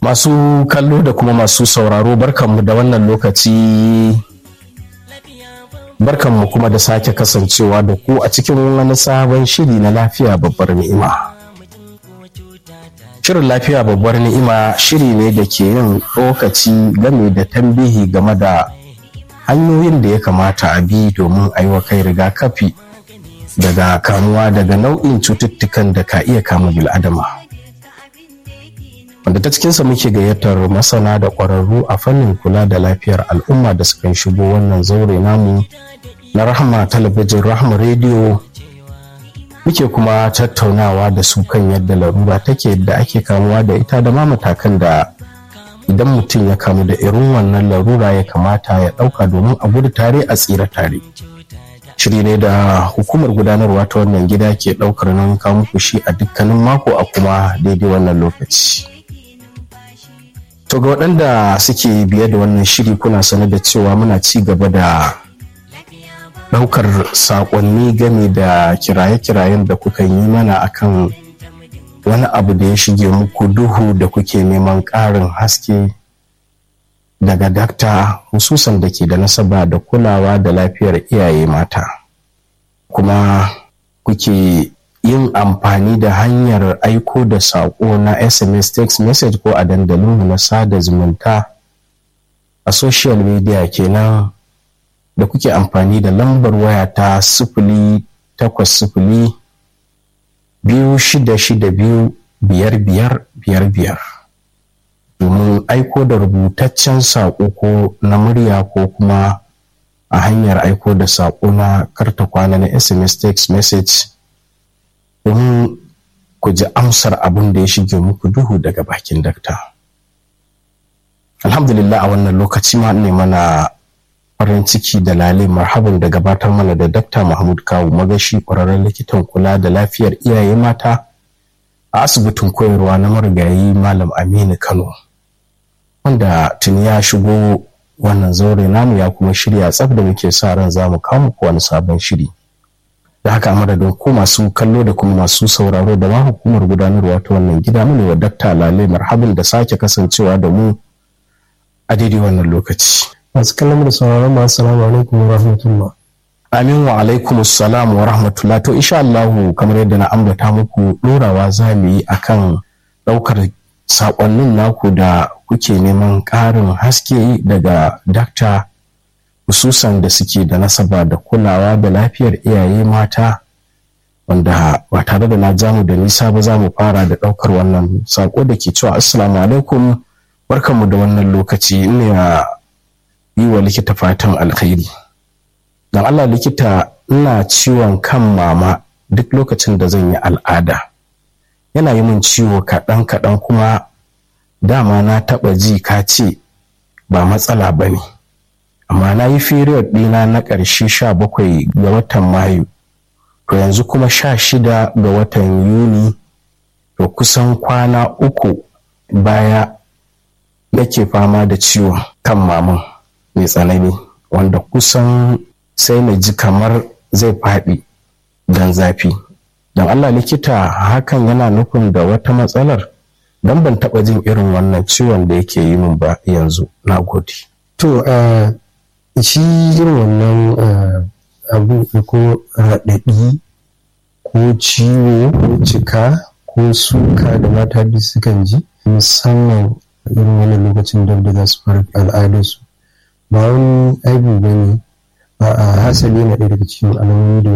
Masu kallo da kuma masu sauraro barkanmu da wannan lokaci barkanmu kuma da sake kasancewa da ku a cikin wani sabon shiri na lafiya babbar ni'ima. Shirin lafiya babbar ni'ima shiri ne da ke yin lokaci game da tambihi game da hanyoyin da ya kamata a bi domin a yi wa kai rigakafi daga kamuwa daga nau'in cututtukan da ka iya kama bil'adama. wanda ta cikinsa muke gayyatar masana da ƙwararru a fannin kula da lafiyar al'umma da suka shigo wannan zaure namu na rahama talabijin rahama rediyo muke kuma tattaunawa da su kan yadda larura take yadda ake kamuwa da ita da ma matakan da idan mutum ya kamu da irin wannan larura ya kamata ya ɗauka domin a gudu tare a tsira tare shiri ne da hukumar gudanarwa ta wannan gida ke ɗaukar nan kawo shi a dukkanin mako a kuma daidai wannan lokaci To ga waɗanda suke biye da wannan shiri kuna sanar da cewa muna ci gaba da ɗaukar saƙonni game da kiraye-kirayen da kuka yi mana akan wani abu da ya shige muku duhu da kuke neman ƙarin haske daga dakta hususan da ke da nasaba da kulawa da lafiyar iyaye mata kuma kuke yin amfani da hanyar aiko da saƙo na sms text message ko a dandalin na sada zumunta a social media kenan da kuke amfani da lambar waya ta sifili takwas sifili biyu shida shida biyu biyar biyar biyar biyar domin aiko da rubutaccen saƙo ko na murya ko kuma a hanyar aiko da saƙo na karta kwana na sms text message domin ku ji amsar abin da ya shige muku duhu daga bakin dakta. Alhamdulillah a wannan lokaci ma ne mana farin ciki da lale marhaban da gabatar mana da dakta Mahmud Kawu magashi ƙwararren likitan kula da lafiyar iyaye mata a asibitin koyarwa na marigayi Malam Aminu Kano. Wanda tuni ya shigo wannan zaure namu ya kuma shirya tsaf da muke sa ran za mu kawo muku wani sabon shiri. da haka madadin ko masu kallo da kuma masu sauraro da ma hukumar gudanarwa ta wannan gida mu ne wa dakta lale marhabin da sake kasancewa da mu a daidai wannan lokaci masu kallon da sauraron mu assalamu alaikum wa rahmatullah amin wa alaikum assalam wa rahmatullah to insha Allah kamar yadda na ambata muku dorawa za mu yi akan daukar sakonnin naku da kuke neman ƙarin haske daga dakta hususan da suke da nasaba da kulawa da lafiyar iyaye mata wanda ba tare da na jamu da nisa ba za mu fara da ɗaukar wannan sako da ke cewa assalamu alaikum barkanmu da wannan lokaci ne a yi wa likita fatan alkhairi don allah likita ina ciwon kan mama duk lokacin da zan yi al'ada yana yi min ciwo kaɗan kaɗan kuma dama na taɓa ji ka ce ba matsala ba ne amma na yi period ɗina na ƙarshe sha bakwai ga watan mayu to yanzu kuma sha shida ga watan yuni to kusan kwana uku baya nake fama da ciwon kan maman mai tsanani wanda kusan sai na ji kamar zai faɗi don zafi don allah likita hakan yana nufin da wata matsalar don ban taɓa jin irin wannan ciwon da yake yi min ba yanzu na gode to shi irin wannan abu ko raɗaɗi ko ciwo ko cika ko suka da mata duk sukan ji musamman irin wani lokacin da za su fara al'adarsu ba wani aibu ba ne a hasali na ɗaya daga cikin alamomi da